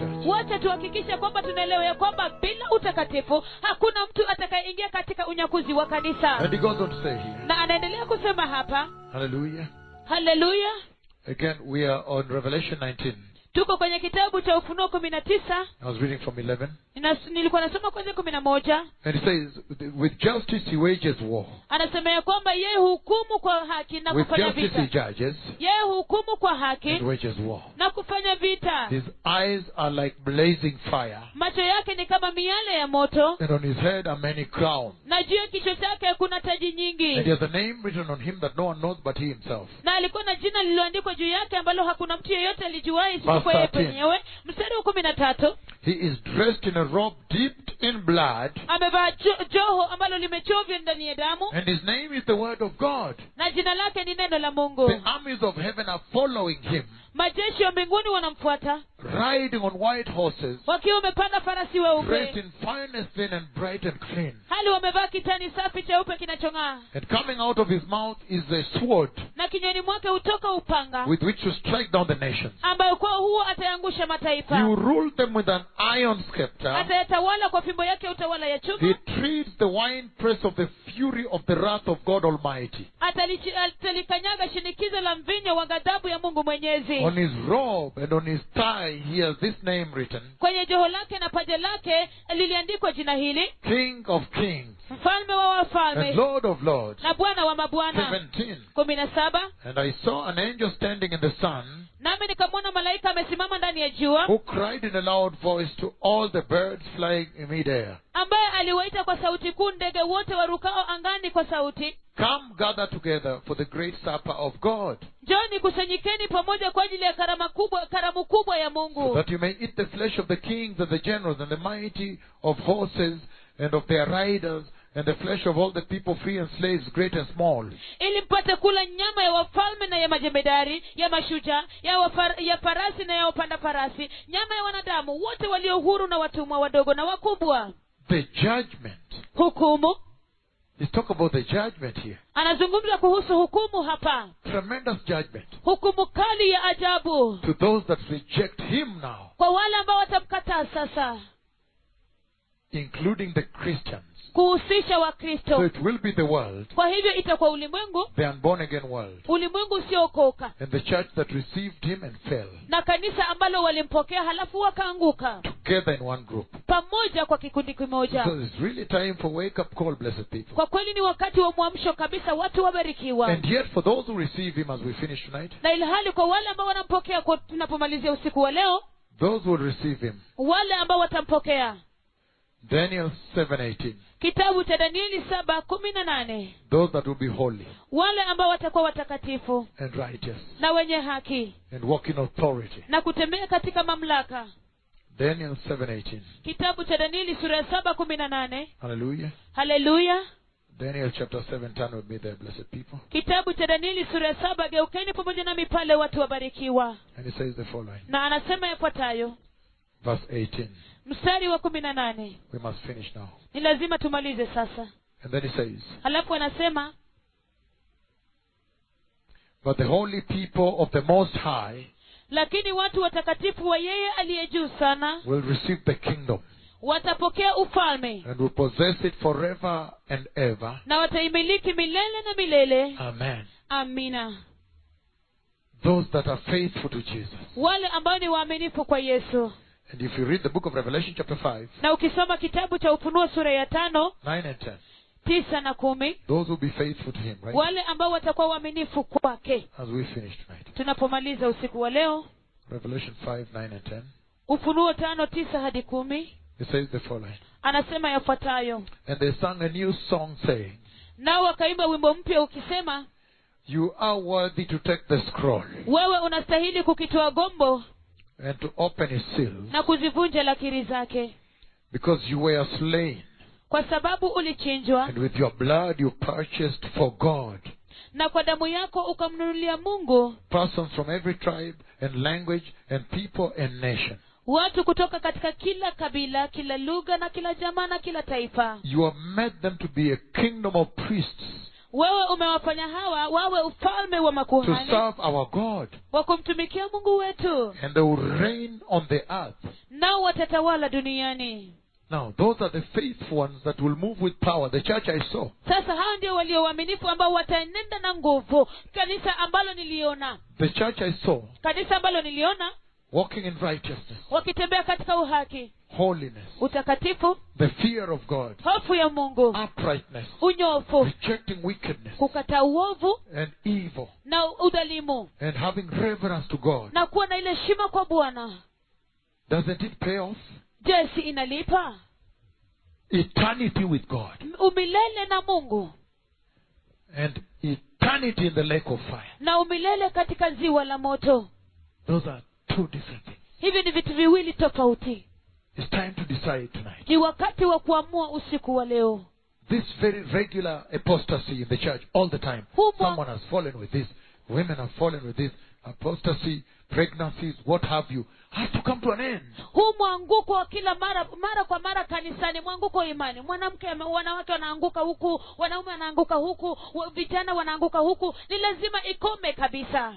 church. wacha tuhakikishe kwamba tunaelewa ya kwamba bila utakatifu hakuna mtu atakayeingia katika unyakuzi wa kanisa And he goes on to say here, na anaendelea kusema hapa hallelujah. haleluya Again, we are on Revelation 19. tuko kwenye kitabu cha ufunuo kumi na tisa I was reading from 11. Ninas- nilikuwa nasoma kwanzia kumi na moja And it says, with justice he wages war. anasema ya kwamba yeye hukumu kwa haki na With kufanya justice he vita judges yeye hukumu kwa haki and wages war. na kufanya vita His eyes are like blazing fire, macho yake ni kama miale ya moto and on his head are many crowns. na juu ya kichwa chake kuna taji And he nyingi has a name written on him that no one knows but he himself. na alikuwa na jina lililoandikwa juu yake ambalo hakuna mtu yeyote alijuai isipokuwa Verse yeye 13. mwenyewe mstari wa kumi na tatu He is dressed in a robe dipped in blood, amevaa jo, joho ambalo limechovya ndani ya damu and his name is the word of God. na jina lake ni neno la mungu The armies of heaven are following him, majeshi ya mbinguni wanamfuata riding on white horses, wakiwa wamepanda farasi dressed weupe in finest linen, bright and clean. hali wamevaa kitani safi cheupe kinachong'aa And coming out of his mouth is a sword na kinywani mwake hutoka upanga with which to strike down the nations. ambayo kwa huo atayangusha You mataifa rule them with an iron scepter. atayatawala kwa fimbo yake ya utawala ya He chuma treats the winepress of the fury of the wrath of God Almighty. Atalichi- atalikanyaga shinikizo la mvinyo wa ghadhabu ya mungu mwenyezi On his robe and on his thigh, he has this name written kwenye joho lake na paja lake liliandikwa jina hili King of Kings mfalme wa and wafalme Lord of Lords. na bwana wa mabwana 17. kumi na saba And I saw an angel standing in the sun nami nikamwona malaika amesimama ndani ya jua who cried in a loud voice to all the birds flying in midair ambaye aliwaita kwa sauti kuu ndege wote warukao angani kwa sauti Come gather together for the great supper of God, njoni kusanyikeni pamoja kwa ajili ya karama kubwa karamu kubwa ya so mungu that you may eat the flesh of the kings and the generals and the mighty of horses and of their riders and the flesh of all the people free and slaves great and small ili mpate kula nyama ya wafalme na ya majemedari ya mashujaa ya, wafar, ya farasi na ya wapanda farasi nyama ya wanadamu wote walio huru na watumwa wadogo na wakubwa the judgment hukumu He's talking about the judgment here. anazungumza kuhusu hukumu hapa Tremendous judgment hukumu kali ya ajabu to those that reject Him now, kwa wale ambao watamkataa sasa including the Christians. kuhusisha So wakristo it will be the world, kwa hivyo itakuwa ulimwengu the unborn again world, ulimwengu usiookoka and the church that received Him and fell na kanisa ambalo walimpokea halafu wakaanguka together in one group. pamoja kwa kikundi kimoja So it's really time for wake up call, blessed people. kwa kweli ni wakati wa mwamsho kabisa watu wabarikiwa And yet, for those who receive Him as we finish tonight, na ilhali kwa wale ambao wanampokea kwa tunapomalizia usiku wa leo those who will receive Him, wale ambao watampokea Daniel 7:18, kitabu cha danieli saba kumi na nane those that will be holy wale ambao watakuwa watakatifu and righteous na wenye haki and walk in authority. na kutembea katika mamlaka Daniel 7:18. kitabu cha danieli sura ya saba kumi na nane Hallelujah. haleluya Daniel chapter 7, turn with me there, blessed people. kitabu cha danieli sura ya saba geukeni pamoja nami pale watu wabarikiwa And it says the following. na anasema yafuatayo Verse 18. mstari wa kumi na nane We must finish now. ni lazima tumalize sasa And then it says, halafu anasema But the holy people of the Most High lakini watu watakatifu wa yeye aliye juu sana will receive the kingdom watapokea ufalme and will possess it forever and ever. na wataimiliki milele na milele Amen. amina Those that are faithful to Jesus. wale ambao ni waaminifu kwa yesu And if you read the book of Revelation, chapter 5, na ukisoma kitabu cha ufunuo sura ya tano 9 and 10, tisa na kumi those will be faithful to Him, right? wale ambao watakuwa waaminifu kwake As we finish tonight. tunapomaliza usiku wa leo Revelation 5, 9 and 10. ufunuo tano tisa hadi kumi It says the following. anasema yafuatayo And they sang a new song saying, nao wakaimba wimbo mpya ukisema You are worthy to take the scroll wewe unastahili kukitoa gombo and to open its seals, na kuzivunja lakiri zake because you were slain, kwa sababu ulichinjwa and with your blood you purchased for God na kwa damu yako ukamnunulia mungu persons from every tribe and language and people and nation. watu kutoka katika kila kabila kila lugha na kila jamaa na kila taifa You have made them to be a kingdom of priests wewe umewafanya hawa wawe ufalme wa to makuhani serve our God. wa kumtumikia mungu wetu And they will reign on the earth. nao watatawala duniani Now, those are the faithful ones that will move with power. The church I saw. sasa hao ndio walio waaminifu ambao wataenenda na nguvu kanisa ambalo niliona The church I saw kanisa ambalo niliona walking in righteousness, wakitembea katika uhaki holiness, utakatifu the fear of God, hofu ya mungu uprightness, unyofu rejecting wickedness kukataa uovu and evil, na udhalimu and having reverence to God. na kuwa na ile shima kwa bwana Doesn't it pay off? je si inalipa Eternity with God umilele na mungu and eternity in the lake of fire. na umilele katika ziwa la moto Those are two different things. hivi ni vitu viwili tofauti It's time to decide tonight. ni wakati wa kuamua usiku wa leo This very regular apostasy in the church all the time. Who mo- Someone has fallen with this. Women have fallen with this. Apostasy, pregnancies, what have you, has to come to an end. huu mwanguko wa kila mara mara kwa mara kanisani mwanguko wa imani mwanamke ame- wanawake wanaanguka huku wanaume wanaanguka huku wa- vijana wanaanguka huku ni lazima ikome kabisa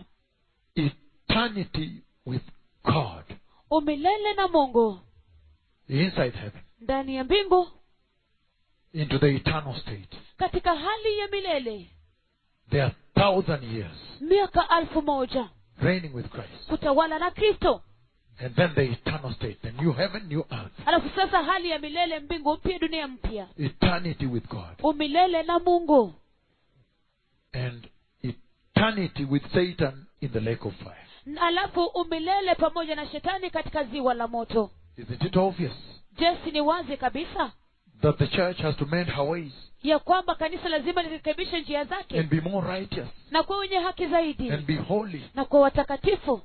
Eternity with God umilele na mungu inside heaven ndani ya mbingu into the eternal state. katika hali ya milele There are thousand years miaka alfu moja reigning with Christ. kutawala na kristo And then the eternal state, the new heaven, new earth. alafu sasa hali ya milele mbingu mpya dunia mpya Eternity with God. umilele na mungu And eternity with Satan in the lake of fire. Na alafu umilele pamoja na shetani katika ziwa la moto Isn't it obvious jesi ni wazi kabisa that the church has to mend her ways ya kwamba kanisa lazima lirekebishe njia zake and be more righteous na kuwa wenye haki zaidi and be holy na kuwa watakatifu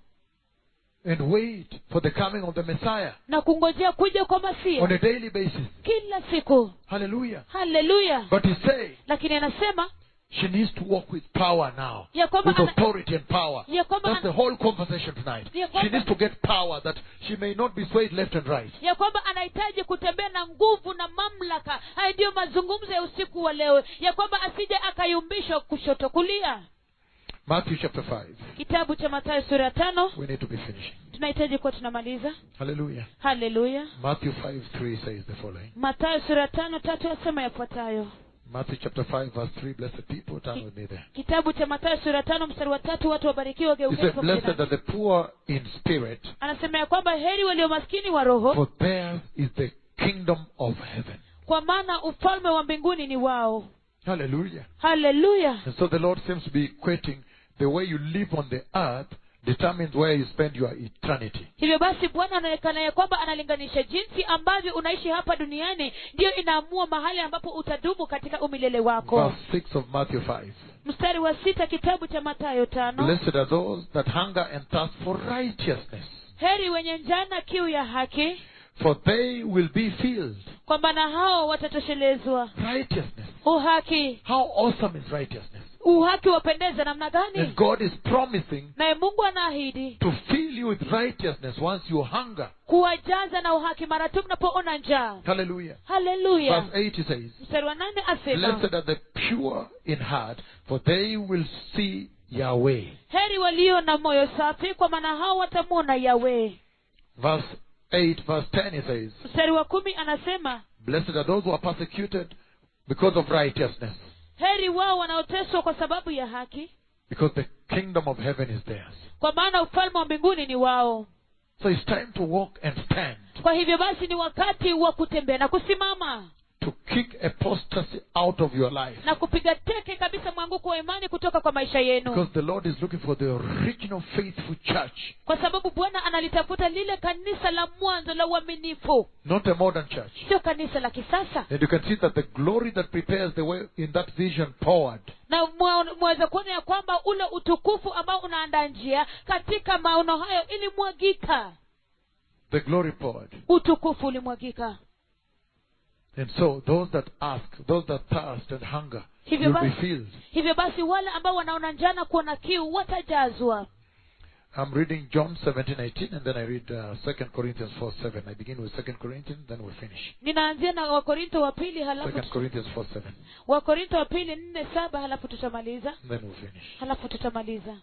and wait for the coming of the Messiah na kungojea kuja kwa masia on a daily basis. kila siku Hallelujah. haleluya But he's saying lakini anasema she needs to walk with power now. ya kwamba With ana, authority and power. ya kwamba That's the ana, whole conversation tonight. Ya She kwamba- needs to get power that she may not be swayed left and right. ya kwamba anahitaji kutembea na nguvu na mamlaka haya ndiyo mazungumzo ya usiku wa leo ya kwamba asije akayumbishwa kushoto kulia Matthew chapter 5. kitabu cha matayo sura ya tano We need to be finishing. tunahitaji kuwa tunamaliza Hallelujah. haleluya Matthew 5 3 says the following. matayo sura ya tano tatu yasema yafuatayo Matthew chapter 5 verse 3. Blessed people, turn with me there. kitabu cha matayo sura ya tano mstari wa tatu watu wabarikiwa He geukeni said, pamoja Blessed nami." are the poor in spirit, anasema ya kwamba heri walio maskini wa roho for theirs is the kingdom of heaven. kwa maana ufalme wa mbinguni ni wao Hallelujah. haleluya And so the Lord seems to be equating the way you live on the earth determines where you spend your eternity. hivyo basi bwana anaonekana ya kwamba analinganisha jinsi ambavyo unaishi hapa duniani ndiyo inaamua mahali ambapo utadumu katika umilele wako Verse 6 of Matthew 5. mstari wa sita kitabu cha matayo tano Blessed are those that hunger and thirst for righteousness, heri wenye njana kiu ya haki for they will be filled. kwa maana hao watatoshelezwa Righteousness. uhaki How awesome is righteousness? uhaki wapendeza namna And gani God is promising naye mungu anaahidi to fill you with righteousness once you hunger. kuwajaza na uhaki mara tu mnapoona njaa Hallelujah. haleluya Verse 8 he says, mstari wa nane asema Blessed are the pure in heart, for they will see Yahweh. heri walio na moyo safi kwa maana hao watamwona yawe Verse 8, verse 10 he says, mstari wa kumi anasema Blessed are those who are persecuted because of righteousness, heri wao wanaoteswa kwa sababu ya haki because the kingdom of heaven is theirs. kwa maana ufalme wa mbinguni ni wao So it's time to walk and stand, kwa hivyo basi ni wakati wa kutembea na kusimama to kick apostasy out of your life. na kupiga teke kabisa mwanguko wa imani kutoka kwa maisha yenu Because the Lord is looking for the original faithful church, kwa sababu bwana analitafuta lile kanisa la mwanzo la uaminifu not a modern church. sio kanisa la kisasa And you can see that the glory that prepares the way in that vision poured. na mwa- mwaweza kuona ya kwamba ule utukufu ambao unaandaa njia katika maono hayo ilimwagika The glory poured. utukufu ulimwagika And so those that ask, those that thirst and hunger, Hivyo will be basi- filled. hivyo basi wale ambao wanaona njana kuona kiu watajazwa I'm reading John 17, 18, and then I read uh, 2 Corinthians 4, 7. I begin with 2 Corinthians, then we'll finish. ninaanzia na wakorinto wa pili halafu 2 Corinthians 4, 7, wakorinto wa pili nne saba halafu tutamaliza and then we'll finish. halafu tutamaliza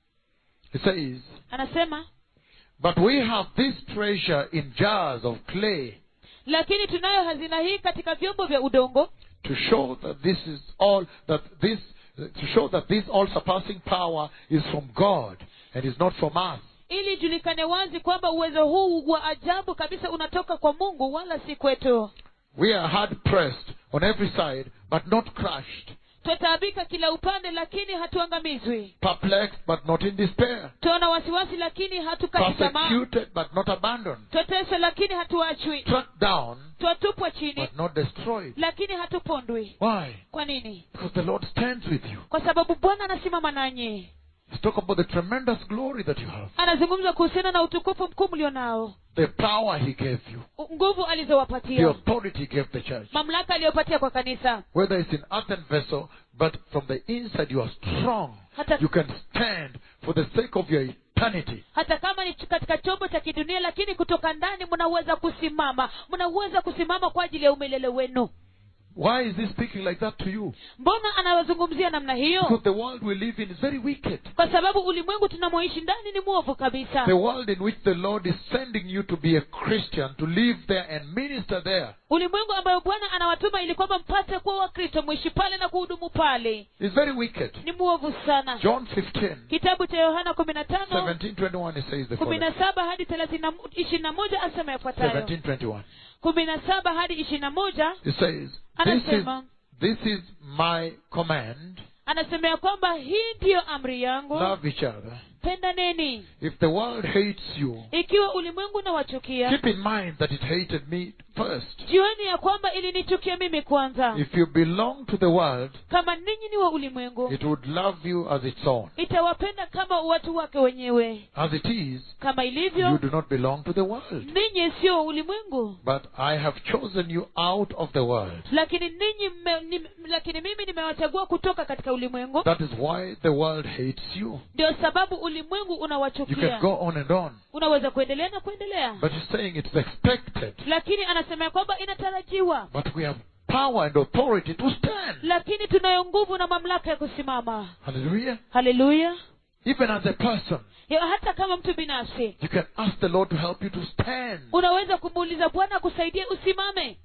It says, anasema But we have this treasure in jars of clay lakini tunayo hazina hii katika vyombo vya udongo to show that this is all, that this, to show that this all surpassing power is from God and is not from us. ili ijulikane wazi kwamba uwezo huu wa ajabu kabisa unatoka kwa mungu wala si kwetu We are hard pressed on every side, but not crushed, twataabika kila upande lakini hatuangamizwi perplexed, but not in despair, twaona wasiwasi lakini hatukati tamaa persecuted, but not abandoned, twateswa lakini hatuachwi struck down, twatupwa chini but not destroyed. lakini hatupondwi Why? kwa nini Because the Lord stands with you. kwa sababu bwana anasimama nanyi Let's talk about the tremendous glory that you have, anazungumza kuhusiana na utukufu mkuu mlio nao the power He gave you, nguvu the alizowapatia authority He gave the church. mamlaka aliyopatia kwa kanisa Whether it's in earthen vessel, but from the inside you are strong. hata, You can stand for the sake of your eternity. hata kama ni katika chombo cha kidunia lakini kutoka ndani mnaweza kusimama mnaweza kusimama kwa ajili ya umilele wenu Why is He speaking like that to you? mbona anawazungumzia namna hiyo Because the world we live in is very wicked. kwa sababu ulimwengu tunamoishi ndani ni mwovu kabisa The world in which the Lord is sending you to be a Christian, to live there and minister there, ulimwengu ambayo bwana anawatuma ili kwamba mpate kuwa wakristo mwishi pale na kuhudumu pale is very wicked. ni mwovu sana John 15, kitabu cha yohana kumi na tano 17, 21, it says the kumi following. na saba hadi thelathini ishirini na moja asema yafuatayo 17, 21. kumi na saba hadi ishirini na moja It says, this is, anasema this is my command, anasema ya kwamba hii ndiyo amri yangu love each other. pendaneni If the world hates you, ikiwa ulimwengu nawachukia keep in mind that it hated me first. jioni ya kwamba ilinichukia mimi kwanza If you belong to the world, kama ninyi ni wa ulimwengu it would love you as its own. itawapenda kama watu wake wenyewe As it is, kama you ilivyo do not belong to the world. ninyi sio wa ulimwengu But I have chosen you out of the world. lakini ninyi mme, ni, lakini mimi nimewachagua kutoka katika ulimwengu That is why the world hates you. ndio sababu ulimwengu You can unawachukia go on and on. unaweza kuendelea na kuendelea But he's saying it's expected. lakini anasema ya kwamba inatarajiwa But we have power and authority to stand. lakini tunayo nguvu na mamlaka ya kusimama Hallelujah. haleluya Even as a person, Ya, hata kama mtu binafsi you can ask the Lord to help you to stand. unaweza kumuuliza bwana akusaidie usimame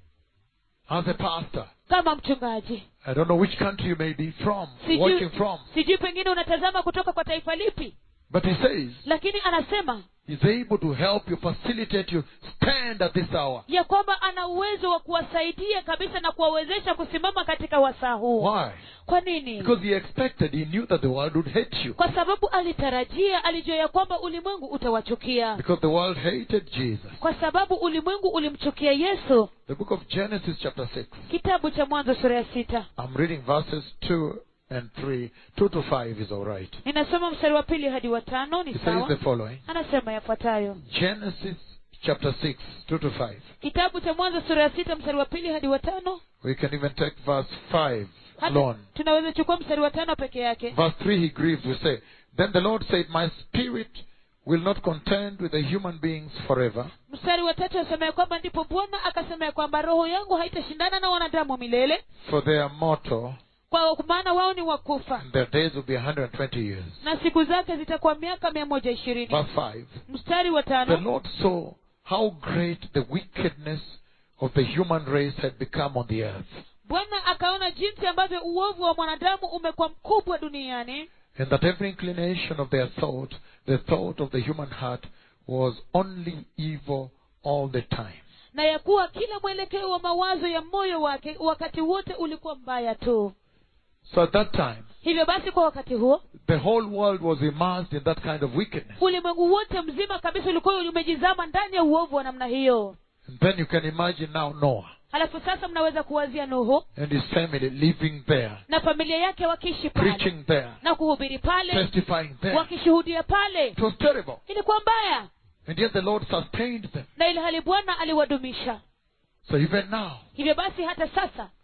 As a pastor. kama mchungaji I don't know which country you may be from, Sijui- watching from. sijui pengine unatazama kutoka kwa taifa lipi But he says lakini anasema he's able to help you, facilitate you, stand at this hour. ya kwamba ana uwezo wa kuwasaidia kabisa na kuwawezesha kusimama katika wasaa huu Why? kwa nini Because he expected, he knew that the world would hate you. kwa sababu alitarajia alijua ya kwamba ulimwengu utawachukia Because the world hated Jesus. kwa sababu ulimwengu ulimchukia yesu The book of Genesis, chapter 6. kitabu cha mwanzo sura ya sita I'm reading verses 2 and 3. 2 to 5 is alright. ninasoma mstari wa pili hadi wa tano ni It says sawa the following anasema yafuatayo Genesis, chapter 6, 2 to 5. kitabu cha mwanzo sura ya sita mstari wa pili hadi wa tano We can even take verse 5 hata alone. tunaweza chukua mstari wa tano peke yake Verse 3 he grieves, we say, Then the Lord said, My spirit will not contend with the human beings forever, mstari wa tatu asema ya kwamba ndipo bwana akasema ya kwamba roho yangu haitashindana na wanadamu milele for they are mortal, kwa maana wao ni wakufa and their days will be 120 years. na siku zake zitakuwa miaka mia moja ishirini Verse 5 mstari wa The tano Lord saw how great the wickedness of the human race had become on the earth, bwana akaona jinsi ambavyo uovu wa mwanadamu umekuwa mkubwa duniani and that every inclination of their thought, the thought of the human heart, was only evil all the time. na ya kuwa kila mwelekeo wa mawazo ya moyo wake wakati wote ulikuwa mbaya tu So at that time, hivyo basi kwa wakati huo the whole world was immersed in that kind of wickedness. ulimwengu wote mzima kabisa ulikuwa umejizama ndani ya uovu wa namna hiyo And then you can imagine now Noah halafu sasa mnaweza kuwazia nuhu and his family living there, na familia yake wakiishi pale preaching there, na kuhubiri pale testifying there. wakishuhudia pale It was terrible. ilikuwa mbaya And yet the Lord sustained them. na ili hali bwana aliwadumisha So even now, hivyo basi hata sasa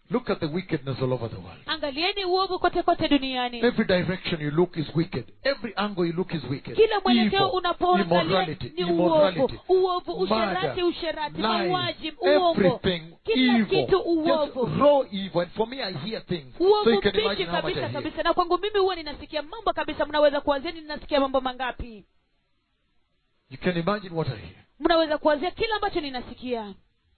Look at the wickedness all over the world. angalieni uovu kote kote duniani Every direction you look is wicked. Every angle you look is wicked. kila mwelekeo Evil, unapoangalia immorality, ni uovu immorality, uovu murder, usherati usherati lies, mauaji uongo everything kila evil. kitu uovu Just raw evil. And for me, I hear things. So uovu you can mbichi imagine how much I kabisa hear. kabisa na kwangu mimi huwa ninasikia mambo kabisa mnaweza kuwazia ninasikia mambo mangapi You can imagine what I hear. mnaweza kuwazia kila ambacho ninasikia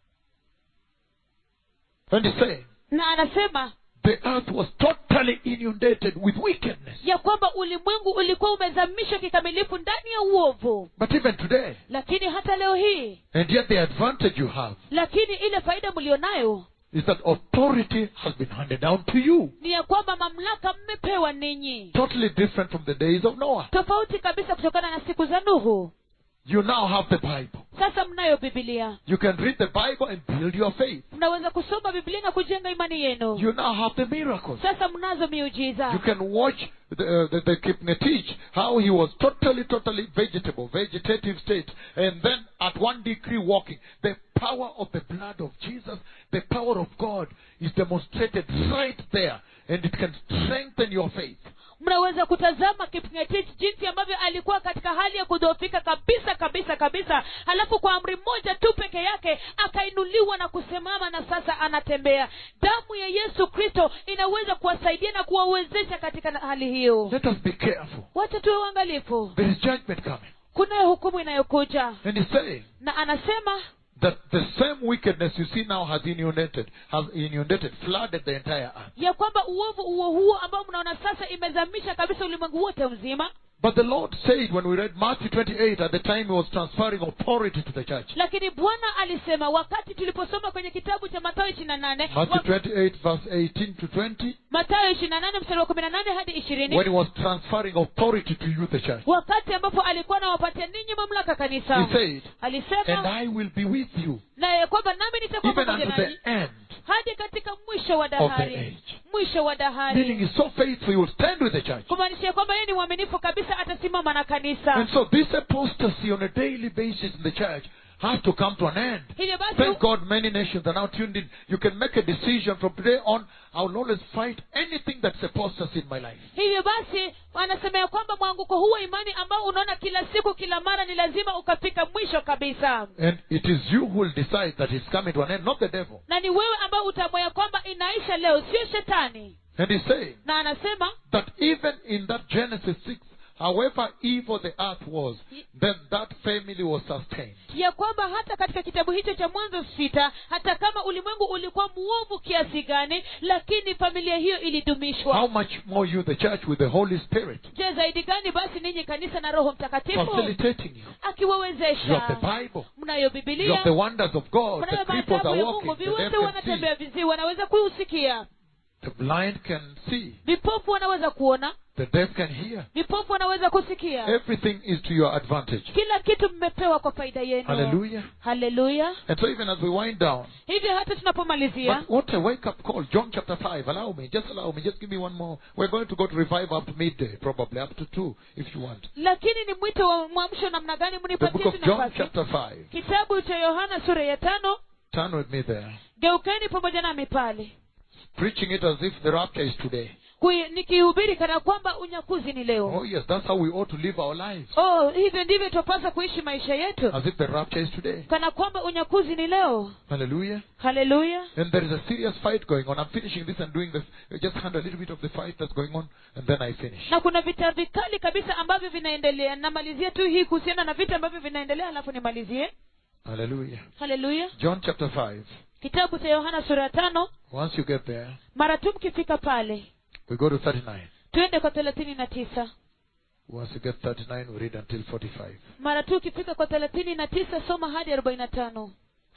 And he's saying, na anasema the earth was totally inundated with wickedness. ya kwamba ulimwengu ulikuwa umezamishwa kikamilifu ndani ya uovu But even today, lakini hata leo hii and yet the advantage you have lakini ile faida mlionayo is that authority has been handed down to you. ni ya kwamba mamlaka mmepewa ninyi Totally different from the days of Noah. tofauti kabisa kutokana na siku za nuhu You now have the Bible. sasa mnayo bibilia You can read the Bible and build your faith. mnaweza kusoma biblia na kujenga imani yenu You now have the miracles. sasa mnazo You miujiza can watch the, uh, the, the Kipnetich, how he was totally, totally vegetable, vegetative state, and then at one degree walking. The power of the blood of Jesus, the power of God is demonstrated right there, and it can strengthen your faith. mnaweza kutazama kipngetich jinsi ambavyo alikuwa katika hali ya kudhoofika kabisa kabisa kabisa halafu kwa amri moja tu peke yake akainuliwa na kusimama na sasa anatembea damu ya yesu kristo inaweza kuwasaidia na kuwawezesha katika na- hali hiyo Let us be careful. wacha tuwe uangalifu There is judgment coming. kunayo hukumu inayokuja And he's saying na anasema that the same wickedness you see now has inundated, has inundated, flooded the entire earth. ya kwamba uovu huo huo ambao mnaona sasa imezamisha kabisa ulimwengu wote mzima But the Lord said when we read Matthew 28 at the time he was transferring authority to the church. lakini bwana alisema wakati tuliposoma kwenye kitabu cha mathayo ishiri na nane Matthew 28 verse 18 to 20, mathayo ishiri na nane mstari wa kumi na nane hadi ishirini when he was transferring authority to you, the church. wakati ambapo alikuwa anawapatia ninyi mamlaka He kanisa said, and alisema I will be with you na ya kwamba nami nitakuwa even pamoja unto nanyi the end. hadi katika mwisho wa of the dahari age. mwisho wa Meaning dahari he's so faithful, he will stand with the church. kumaanisha ya kwamba yeye ni mwaminifu kabisa atasimama na kanisa And so this apostasy on a daily basis in the church has to come to an end. hivyo basi Thank God many nations are now tuned in. You can make a decision from today on. I will always fight anything that's apostasy in my life. hivyo basi wanasema ya kwamba mwanguko huu wa imani ambao unaona kila siku kila mara ni lazima ukafika mwisho kabisa And it is you who will decide that it's coming to an end, not the devil. na ni wewe ambao utaamua ya kwamba inaisha leo sio shetani And he's saying na anasema that even in that Genesis 6, however evil the earth was, then that family was sustained. ya kwamba hata katika kitabu hicho cha mwanzo sita hata kama ulimwengu ulikuwa muovu kiasi gani lakini familia hiyo How ilidumishwa much more you, the church, with the Holy Spirit, je zaidi gani basi ninyi kanisa na roho mtakatifu facilitating you. You have akiwawezesha the Bible. mnayo You have bibilia the wonders of God. mnayo The cripples maajabu are ya walking. mungu The deaf viwete can wanatembea see. vizii wanaweza kuusikia The blind can see. vipofu wanaweza kuona The deaf can hear. vipofu wanaweza kusikia Everything is to your advantage. kila kitu mmepewa kwa faida yenu Hallelujah. haleluya And so even as we wind down, hivyo hata tunapomalizia but what a wake up call. John chapter 5. Allow me. Just allow me. Just give me one more. We're going to go to revive up to midday, probably up to 2 if you want. lakini ni mwito wa mwamsho namna gani The book mnipatie of tu John nafasi chapter 5. kitabu cha yohana sura ya tano Turn with me there. geukeni pamoja nami pale Preaching it as if the rapture is today. Kui- nikihubiri kana kwamba unyakuzi ni leo Oh yes, that's how we ought to live our lives. oh hivyo ndivyo twapasa kuishi maisha yetu As if the rapture is today. kana kwamba unyakuzi ni leo Hallelujah. haleluya And there is a serious fight going on. I'm finishing this and doing this. Just handle a little bit of the fight that's going on, and then I finish. na kuna vita vikali kabisa ambavyo vinaendelea namalizia tu hii kuhusiana na vita ambavyo vinaendelea alafu nimalizie Hallelujah. haleluya John chapter 5. kitabu cha yohana sura ya tano Once you get there, mara tu mkifika pale we go to 39. twende kwa thelathini na tisa Once you get 39, we read until 45. mara tu ukifika kwa thelathini na tisa soma hadi arobaini na tano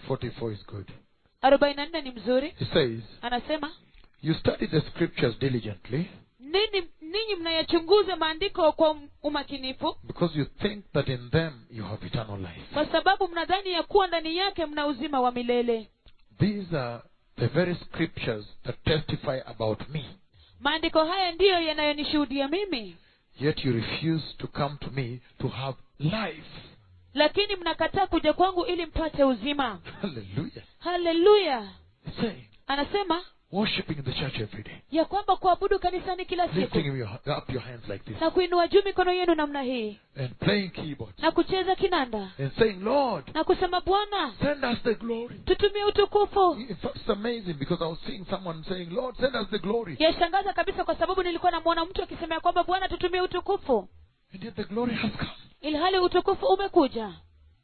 44 is good. arobaini na nne ni mzuri He says, anasema You study the scriptures diligently nini ninyi mnayachunguza maandiko kwa umakinifu because you think that in them you have eternal life. kwa sababu mnadhani ya kuwa ndani yake mna uzima wa milele These are the very scriptures that testify about me. maandiko haya ndiyo yanayonishuhudia mimi Yet you refuse to come to me to have life. lakini mnakataa kuja kwangu ili mpate uzima Hallelujah. haleluya He's saying, anasema Worshipping in the church every day. ya kwamba kuabudu kanisani kila siku Lifting your, up your hands like this. na kuinua juu mikono yenu namna hii And playing keyboards. na kucheza kinanda And saying, Lord, na kusema bwana send us the glory. tutumie utukufu In fact, It's amazing because I was seeing someone saying, Lord, send us the glory. yashangaza kabisa kwa sababu nilikuwa namwona mtu akisema ya kwamba bwana tutumie utukufu And yet the glory has come. ilhali utukufu umekuja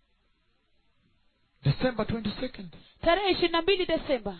December 22nd. tarehe ishirini na mbili desemba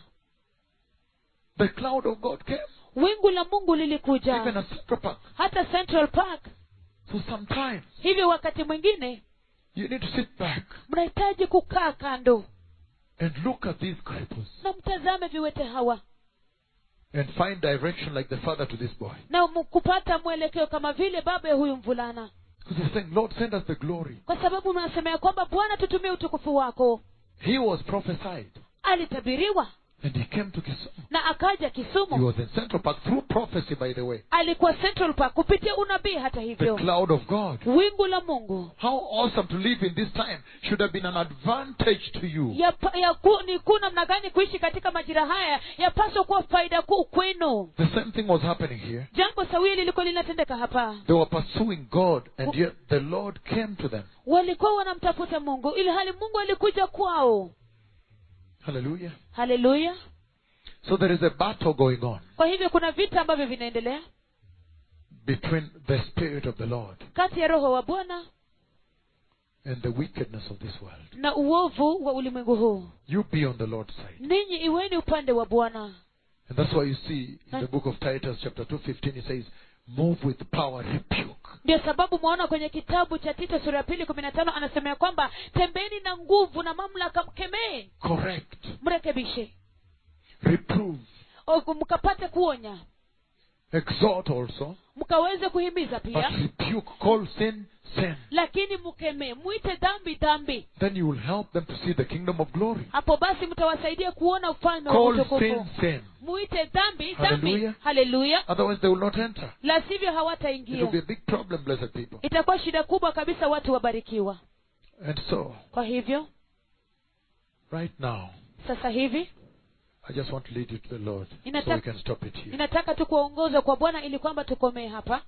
The cloud of God came. wingu la mungu Even lilikuja at Central Park. hata central park So sometimes hivyo wakati mwingine you need to sit back mnahitaji kukaa kando and look at these cripples na mtazame viwete hawa and find direction like the father to this boy. na mu- kupata mwelekeo kama vile baba ya huyu mvulana Because he's saying, Lord, send us the glory. kwa sababu mnasema ya kwamba bwana tutumie utukufu wako He was prophesied alitabiriwa and he came to Kisumu. na akaja He kisumu was in Central Park through prophecy, by the way. alikuwa central park kupitia unabii hata The hivyo cloud of God. wingu la mungu How awesome to live in this time should have been an advantage to you. ya, ya ku, ni kuu namna gani kuishi katika majira haya yapaswa kuwa faida kuu kwenu The same thing was happening here. jambo sawia lilikuwa linatendeka hapa They were pursuing God, and yet the Lord came to them. walikuwa wanamtafuta mungu ili hali mungu alikuja kwao Hallelujah. haleluya So there is a battle going on kwa hivyo kuna vita ambavyo vinaendelea between the Spirit of the Lord kati ya roho wa bwana and the wickedness of this world. na uovu wa ulimwengu huu You be on the Lord's side. ninyi iweni upande wa bwana And that's why you see in the book of Titus, chapter 2, 15, it says, Move with power, rebuke. ndio sababu mwaona kwenye kitabu cha tito sura ya pili kumi na tano anasema ya kwamba tembeni na nguvu na mamlaka mkemee Correct. mrekebishe Reprove. O- mkapate kuonya Exhort also. mkaweze kuhimiza But pia rebuke. Call sin, sin. lakini mkemee mwite dhambi dhambi Then you will help them to see the kingdom of glory. hapo basi mtawasaidia kuona ufalme wa Call sin, utukufu sin. mwite dhambi Hallelujah. dhambi haleluya Otherwise, they will not enter. la sivyo It will be hawataingia a big problem, blessed people. itakuwa shida kubwa kabisa watu wabarikiwa And so, kwa hivyo right now, sasa hivi I just want to lead you to the Lord so Inataka- we can stop it here. ninataka tu kuwaongoza kwa bwana ili kwamba tukomee hapa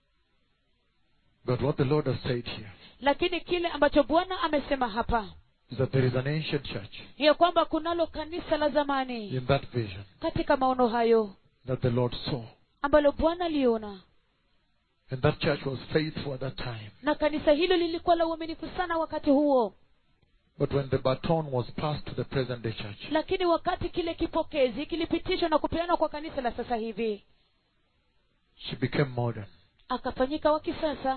But what the Lord has said here lakini kile ambacho bwana amesema hapa is that there is an ancient church ya kwamba kunalo kanisa la zamani in that vision katika maono hayo that the Lord saw. ambalo bwana aliona And that church was faithful at that time. na kanisa hilo lilikuwa la uaminifu sana wakati huo But when the baton was passed to the present day church, lakini wakati kile kipokezi kilipitishwa na kupeanwa kwa kanisa la sasa hivi she became modern. akafanyika wa kisasa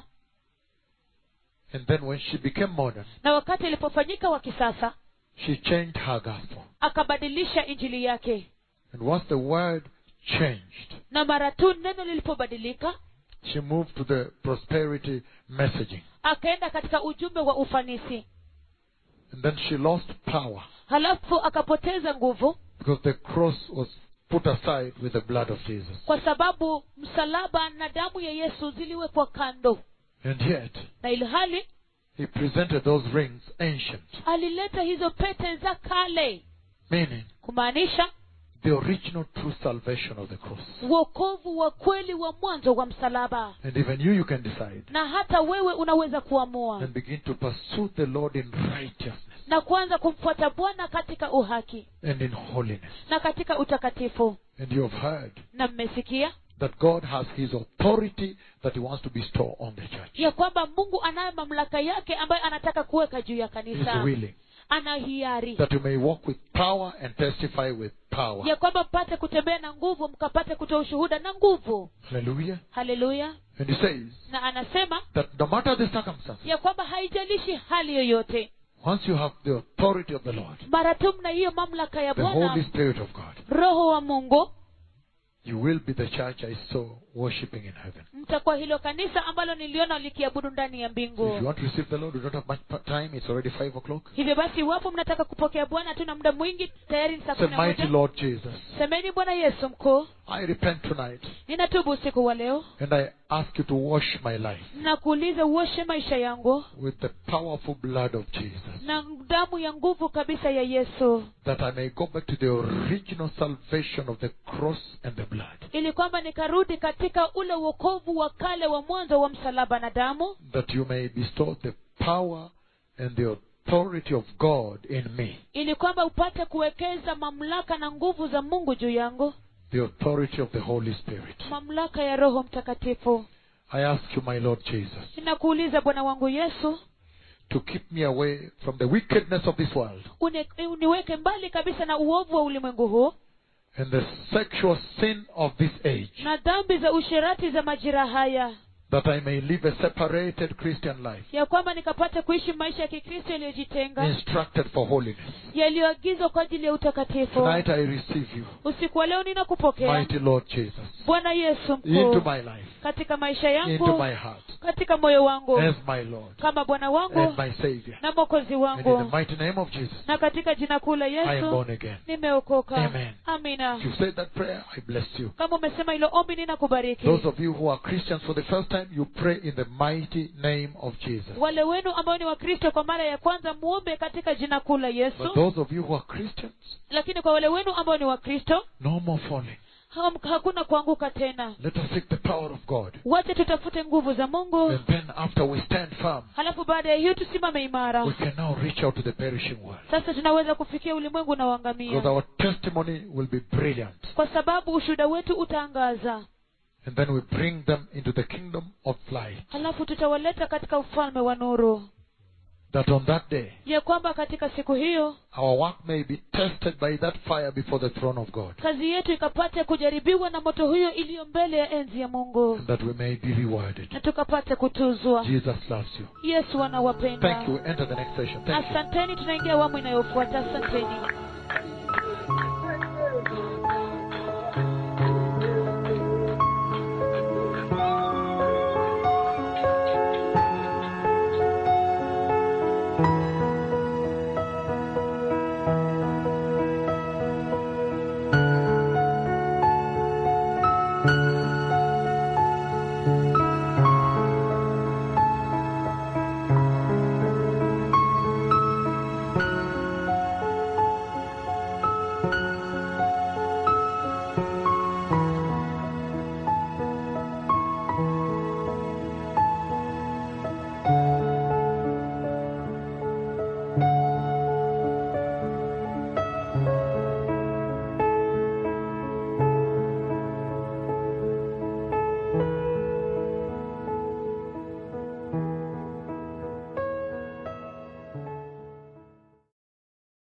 And then when she became modern, na wakati ilipofanyika wa kisasa she changed her gospel. akabadilisha injili yake And once the word changed, na mara tu neno lilipobadilika she moved to the prosperity messaging. akaenda katika ujumbe wa ufanisi And then she lost power halafu akapoteza nguvu because the cross was put aside with the blood of Jesus. kwa sababu msalaba na damu ya yesu ziliwekwa kando And yet, na ilhali he presented those rings ancient, alileta hizo pete za kale meaning kumaanisha the original true salvation of the cross. uokovu wa kweli wa mwanzo wa msalaba And even you, you can decide na hata wewe unaweza kuamua and begin to pursue the Lord in righteousness na kuanza kumfuata bwana katika uhaki and in holiness. na katika utakatifu And you have heard na mmesikia that God has His authority that He wants to bestow on the church. ya kwamba mungu anayo mamlaka yake ambayo anataka kuweka juu ya He is kanisa willing ana hiari that you may walk with power and testify with power. ya kwamba mpate kutembea na nguvu mkapate kutoa ushuhuda na nguvu Hallelujah. haleluya And He says na anasema that no matter the circumstances, ya kwamba haijalishi hali yoyote once you have the authority of the Lord, mara tu mna hiyo mamlaka ya the Holy bwana Spirit of God, roho wa mungu you will be the church I saw worshiping in heaven. mtakuwa hilo kanisa ambalo niliona likiabudu ndani ya So if you mbingu want to receive the Lord, you don't have much pa- time. It's already 5 o'clock. hivyo basi iwapo mnataka kupokea bwana tuna muda mwingi tayari ni saa Say, kumi na Mighty moja Lord Jesus, semeni bwana yesu mkuu I repent tonight ninatubu usiku wa leo and I ask you to wash my life nakuuliza uoshe maisha yangu with the powerful blood of Jesus. na damu ya nguvu kabisa ya yesu that I may go back to the original salvation of the cross and the blood. ili kwamba nikarudi katika ule uokovu wa kale wa mwanzo wa msalaba na damu That you may bestow the power and the authority of God in me. ili kwamba upate kuwekeza mamlaka na nguvu za mungu juu yangu The authority of the Holy Spirit. mamlaka ya roho mtakatifu I ask you, my Lord Jesus, ninakuuliza bwana wangu yesu to keep me away from the wickedness of this world uni, uniweke mbali kabisa na uovu wa ulimwengu huu and the sexual sin of this age. na dhambi za usherati za majira haya That I may live a separated Christian life, ya kwamba nikapate kuishi maisha ya kikristo yaliyojitenga instructed for holiness. yaliyoagizwa kwa ajili ya utakatifu Tonight I receive you, usiku wa leo ninakupokea mighty Lord Jesus, bwana yesu into mkuu my life, katika maisha into yangu my heart, katika moyo wangu as my Lord kama bwana wangu and my Savior. na mwokozi And in wangu the mighty name of Jesus, na katika jina kuu la I am yesu born again. nimeokoka Amen. amina If you said that prayer, I bless you. kama umesema hilo ombi ninakubariki Those of you who are Christians for the first time, you pray in the mighty name of Jesus. wale wenu ambao ni wakristo kwa mara ya kwanza muombe katika jina kuu la But yesu those of you who are Christians, lakini kwa wale wenu ambao ni wakristo no more falling. ham- hakuna kuanguka tena Let us seek the power of God. wache tutafute nguvu za mungu And then after we stand firm, halafu baada ya hiyo tusimame imara we can now reach out to the perishing world. sasa tunaweza kufikia ulimwengu na Because uangamia our testimony will be brilliant. kwa sababu ushuhuda wetu utaangaza And then we bring them into the kingdom of light. halafu tutawaleta katika ufalme wa nuru That on that day, ya kwamba katika siku hiyo our work may be tested by that fire before the throne of God. kazi yetu ikapate kujaribiwa na moto huyo iliyo mbele ya enzi ya mungu And that we may be rewarded. na tukapate kutuzwa Jesus loves you. yesu anawapenda Thank you. Enter the next session. Thank you. asanteni tunaingia awamu inayofuata asanteni